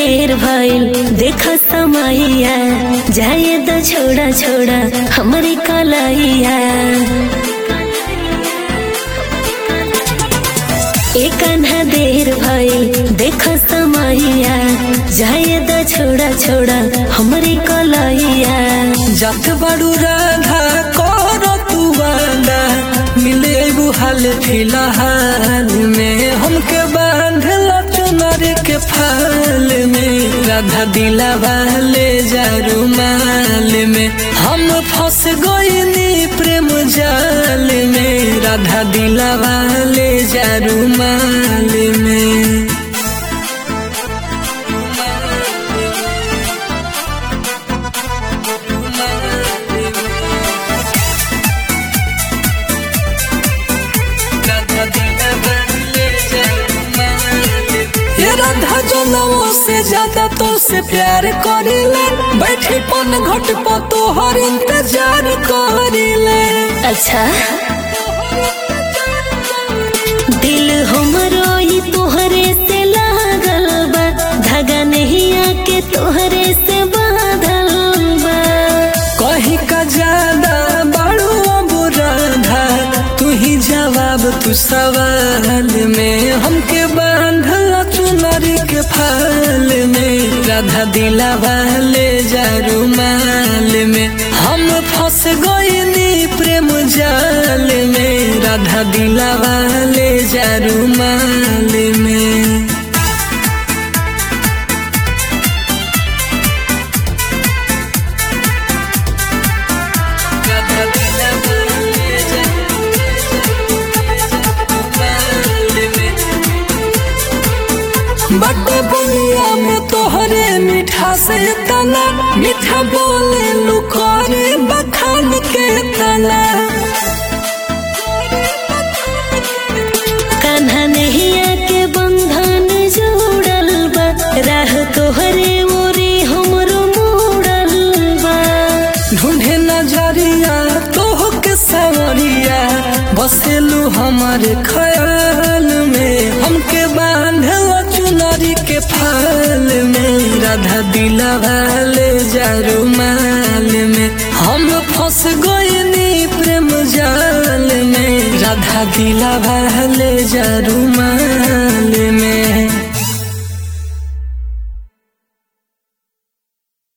देर भइल देख समैया जाए तो छोड़ा छोड़ा हमारी कलैया एक अन्हा देर भइल देख समैया जाए तो छोड़ा छोड़ा हमारी कलैया जत बड़ू राधा कर तू वादा मिले एगो हाल फिलहाल में हमके बांधल चुनर के फाल में राधा दिला वाले जारू माल में हम फंस गईनी प्रेम जाल में राधा दिला वाले जारू माल में ये राधा जनमों से ज्यादा तो से प्यार करिले बैठे पन घट पर तोहर इंतजार करिले अच्छा दिल हमरो ही तोहरे से लागल बा धागा नहीं आके तोहरे से बांधल बा कहीं का ज्यादा बड़ो अब राधा तू ही जवाब तू सवाल में हमके बांधल चुनरी के फाल में राधा दिला वाले जारू माल में हम फंस गईनी प्रेम जाल में राधा दिला वाले जारू माल में राधा दिला वाले जारू माल में बट बुनिया में तोहरे मीठा से तना मीठा बोले लुकोरे बखान के तना कान्हा नहीं आके बंधन जोड़ल बा राह तोहरे मोरे हमरो मोड़ल बा ढूंढे नजरिया तोह के सवरिया बसेलू हमारे ख्याल में हमके बांधल चुनरी के फाल में राधा दिला वाले जारू माल में हम फंस गईनी प्रेम जाल में राधा दिला वाले जारू माल में